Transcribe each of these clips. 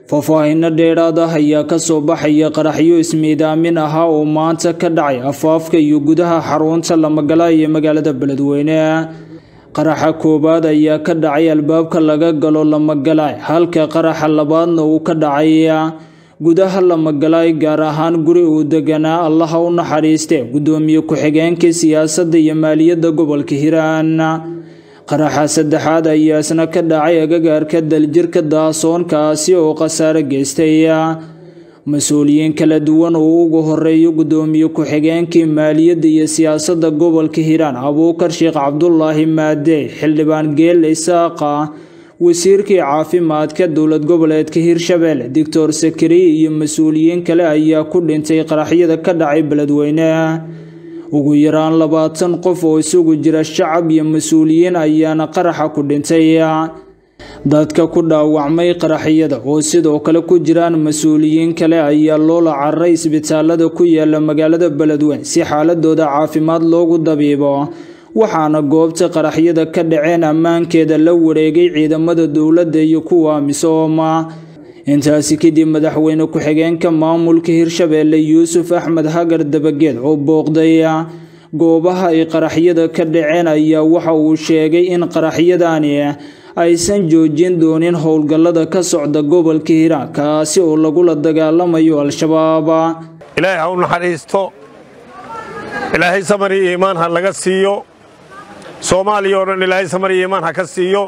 faahfaahinno dheeraad ah ayaa ka soo baxaya qaraxyo ismiidaamin ahaa oo maanta ka dhacay afaafka iyo gudaha xarunta lamagala ee magaalada beledweyne qaraxa koowaad ayaa ka dhacay albaabka laga galo lamagalaay halka qaraxa labaadna uu ka dhacay gudaha lamagalaay gaar ahaan guri uu deganaa allaha u naxariiste guddoomiye ku-xigeenka siyaasadda iyo maaliyadda gobolka hiiraan qaraxa saddexaad ayaa isna ka dhacay agagaarka daljirka daasoonkaasi oo khasaare geystay mas-uuliyiin kala duwan oo ugu horeeyo guddoomiye ku-xigeenkii maaliyadda iyo siyaasadda gobolka hiiraan abuukar sheekh cabdulaahi maade xildhibaan geelle isaaqa wasiirkii caafimaadka dowlad goboleedka hirshabelle doctor sakariye iyo mas-uuliyiin kale ayaa ku dhintay qaraxyada ka dhacay beledweyne ugu yaraan labaatan qof oo isugu jira shacab iyo mas-uuliyiin ayaana qaraxa ku dhintay dadka ku dhaawacmay qaraxyada oo sidoo kale ku jiraan mas-uuliyiin kale ayaa loola cararay isbitaalada ku yaala magaalada beledweyne si xaaladooda caafimaad loogu dabiibo waxaana goobta qaraxyada ka dhaceen ammaankeeda la wareegay ciidamada dowladda iyo kuwa misooma intaasi kadib madaxweyne ku-xigeenka maamulka hirshabelle yuusuf axmed hagar dabageed oo booqday goobaha ay qaraxyada ka dhaceen ayaa waxa uu sheegay in qaraxyadani aysan joojin doonin howlgallada ka socda gobolka hiiraan kaasi oo lagula dagaalamayo al-shabaab ilaahay ha u naxariisto ilaahay samar iyo iimaan ha laga siiyo soomaaliya oo dhan ilaahay samar iyo iimaan ha ka siiyo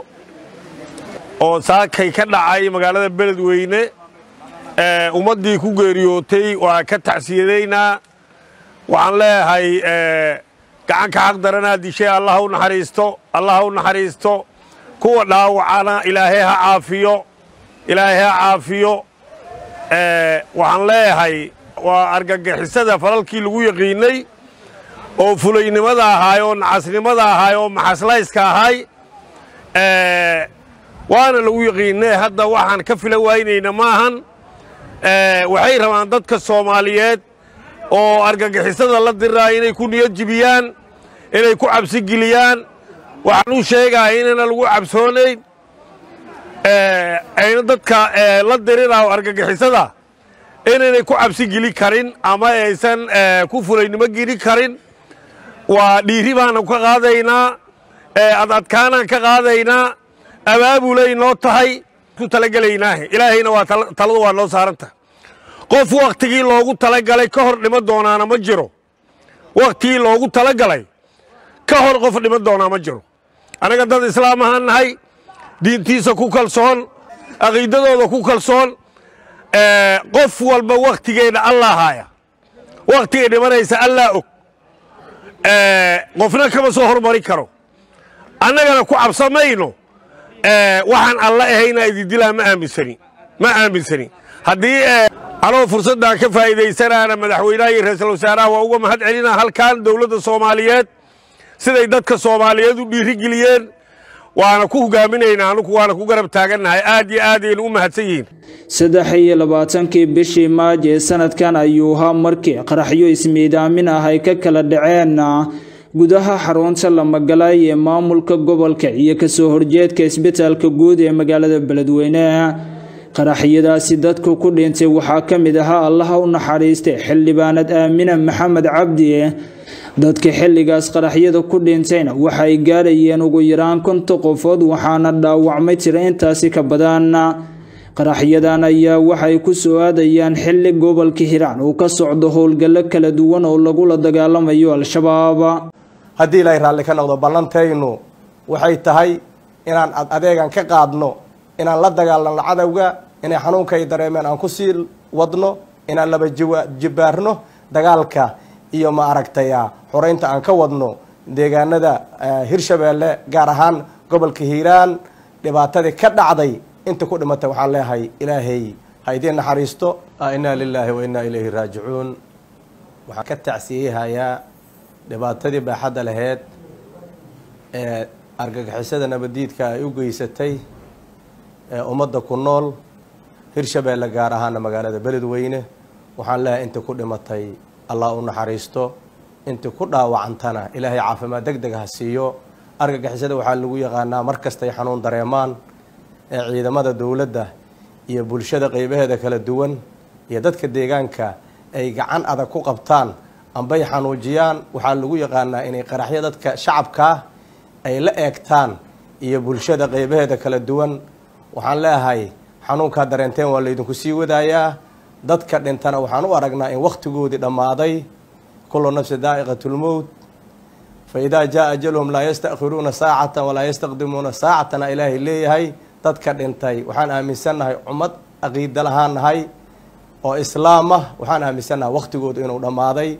oo saakay ka dhacay magaalada beledweyne ummaddii ku geeriyootay waa ka tacsiyadaynaa waxaan leeyahay gacanka xaq daranaa dishay allah ha u naxariisto allah ha u naxariisto kuwa dhaawacana ilaahay ha caafiyo ilaahay ha caafiyo waxaan leeyahay waa argagixisada falalkii lagu yaqiinnay oo fulaynimada ahaay oo nacasnimada ahaay oo maxaslayska ahaay waana lagu yaqiinnay hadda waxaan ka fila waynayna maahan waxay rabaan dadka soomaaliyeed oo argagixisada la diraa inay ku niyad jibiyaan inay ku cabsi geliyaan waxaan u sheegaa inayna lagu cabsoonayn ayna dadka la diriraaho argagixisada inaynay ku cabsi geli karin ama aysan ku fulaynimo geli karin waa dhiiri baana ka qaadaynaa adadkaanaan ka qaadaynaa abaabulay noo tahay ku talagelaynaahe ilaahayna waa taladu waa noo saarantah qof wakhtigii loogu talagalay ka hor dhima doonaana ma jiro wakhtigii loogu talagalay ka hor qof dhima doonaa ma jiro annaga dad islaam ahaan nahay diintiisa ku kalsoon aqiidadooda ku kalsoon qof walba wakhtigeedha allah haaya wakhtigay dhimanaysa allah og qofna kama soo hormari karo annagana ku cabsamayno waxaan alla ahaynaa idindilaa ma aaminsani ma aaminsani haddii anoo fursaddan ka faa'iidaysanaana madaxweynaha iyo ra-iisul wasaaraha waa uga mahad celinaa halkan dowladda soomaaliyeed siday dadka soomaaliyeed u dhiirigeliyeen waana ku hogaaminaynaa anugu waana ku garab taagannahay aad iyo aad ayaynu u mahadsan yihiin saddex iyo labaatankii bishii maaj ee sanadkan ayuu ahaa markii qaraxyo ismiidaamin ah ay ka kala dhaceen gudaha xarunta lamagalaay ee maamulka gobolka iyo kasoo horjeedka isbitaalka guud ee magaalada beledweyne qaraxyadaasi dadku ku dhintay waxaa ka mid ahaa allaha u naxariistay xildhibaanad aamina maxamed cabdi dadka xilligaas qaraxyada ku dhintayna waxa ay gaarayeen ugu yaraan konta qofood waxaana dhaawacmay tira intaasi ka badan qaraxyadan ayaa waxay ku soo aadayaan xilli gobolka hiiraan uu ka socdo howlgallo kala duwan oo lagula dagaalamayo al-shabaab haddii ilaahay raalli ka noqdo ballantaynu waxay tahay inaan adeegan ka qaadno inaan la dagaalanno cadowga inay xanuunkay dareemeen aan ku sii wadno inaan laba jibaarno dagaalka iyo ma aragtay xoreynta aan ka wadno deegaanada hirshabeelle gaar ahaan gobolka hiiraan dhibaatadii ka dhacday inta ku dhimatay waxaan leeyahay ilaahay ha idiin naxariisto inaa lilaahi wa innaa ilayhi raajicuun waxaan ka tacsiyeyahayaa dhibaatadii baaxadda laheyd ee argagixisada nabadiidka ay u geysatay ee ummadda ku nool hirshabeelle gaar ahaana magaalada beledweyne waxaan leeyahay inta ku dhimatay allah u naxariisto inta ku dhaawacantana ilaahay caafimaad deg deg ha siiyo argagixisada waxaa lagu yaqaanaa mar kastay xanuun dareemaan ee ciidamada dowladda iyo bulshada qeybaheeda kala duwan iyo dadka deegaanka ay gacan adag ku qabtaan ambay xanuujiyaan waxaa lagu yaqaanaa inay qaraxyo dadka shacabkaa ay la eegtaan iyo bulshada qeybaheeda kala duwan waxaan leeyahay xanuunkaa dareenteen waa laydinku sii wadaayaa dadka dhintana waxaan u aragnaa in wakhtigoodii dhammaaday kullu nafsi daa'iqatulmowt fa idaa jaa ajaluhum laa yastakhiruuna saacatan walaa yastaqdimuuna saacatana ilaahay leeyahay dadka dhintay waxaan aaminsannahay ummad aqiida lahaan nahay oo islaam ah waxaan aaminsannahay wakhtigoodu inuu dhammaaday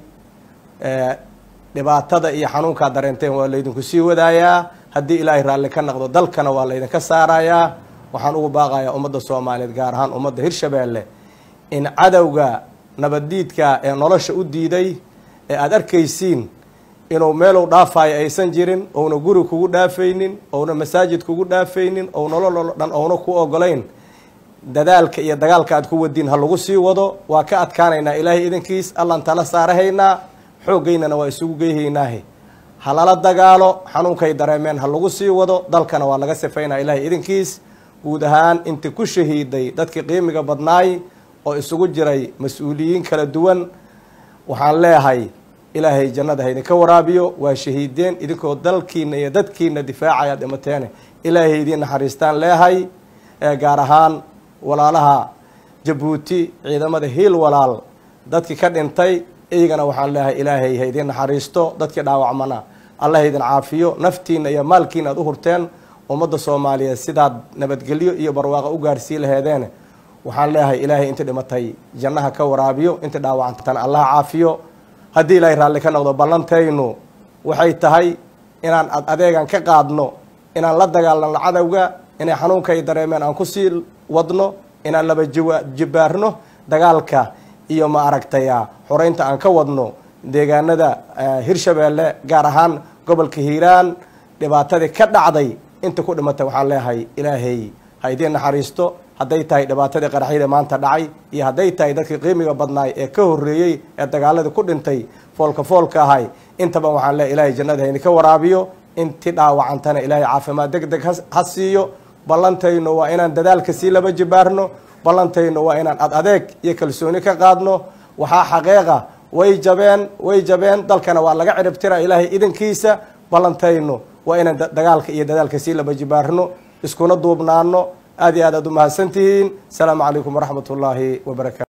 dhibaatada iyo xanuunkaa dareenteen waa laydinku sii wadaayaa haddii ilaahay raalli ka naqdo dalkana waa laydinka saarayaa waxaan ugu baaqayaa ummadda soomaaliyeed gaar ahaan ummadda hirshabeelle in cadowga nabaddiidka ee nolosha u diiday ee aada arkaysiin inuu meeluu dhaafayo aysan jirin ouna guri kugu dhaafaynin ouna masaajid kugu dhaafaynin ou nololoo dhan ouna ku ogolayn dadaalka iyo dagaalka aad ku wadiin ha lagu sii wado waa ka adkaanaynaa ilaahay idankiis allaan tala saarahaynaa xooggaynana waa isugu geyhaynaahe ha lala dagaalo xanuunkay dareemeen ha lagu sii wado dalkana waa laga sifaynaa ilaahay idankiis guud ahaan inti ku shahiiday dadkii qiimiga badnaay oo isugu jiray mas-uuliyiin kala duwan waxaan leeyahay ilaahay jannada ha idinka waraabiyo waa shahiideen idinkoo dalkiina iyo dadkiina difaacaya dhimateene ilaahay idiin naxariistaan leehay gaar ahaan walaalaha jabuuti ciidamada hiil walaal dadkii ka dhintay iyagana waxaan leeyahay ilaahay ha idiin naxariisto dadkii dhaawacmana allah idin caafiyo naftiina iyo maalkiina aad u hurteen ummadda soomaaliyeed sidaad nabadgelyo iyo barwaaqo u gaarsii laheedeen waxaan leeyahay ilaahay intii dhimatay jannaha ka waraabiyo intii dhaawacantan allah caafiyo haddii ilaahay raalli ka noqdo ballantaynu waxay tahay inaan ad adeegan ka qaadno inaan la dagaalano cadowga inay xanuunkay dareemeen aan kusii wadno inaan laba jiwa jibaarno dagaalka iyo ma aragtaya xoreynta aan ka wadno deegaanada hirshabeelle gaar ahaan gobolka hiiraan dhibaatadii ka dhacday inta ku dhimatay waxaan leeyahay ilaahay ha idiin naxariisto hadday tahay dhibaatadii qaraxyada maanta dhacay iyo hadday tahay dadkii qiimiga badnaay ee ka horreeyey ee dagaaladii ku dhintay foolka foolka ahay intaba waxaan leeyahay ilaahay jannada ha idinka waraabiyo intii dhaawacantana ilaahay caafimaad deg deg ha siiyo ballantaynu waa inaan dadaalka sii laba jibaarno ballantaynu waa inaan ad adeeg iyo kalsooni ka qaadno waxaa xaqeeqa way jabeen way jabeen dalkana waa laga ciribtira ilaahay idankiisa ballantaynu waa inaan dagaalka iyo dadaalka sii laba jibaarno iskuna duubnaano aad iyo aad aad u mahadsantihiin asalaamu calaykum waraxmat ullaahi wabarakatu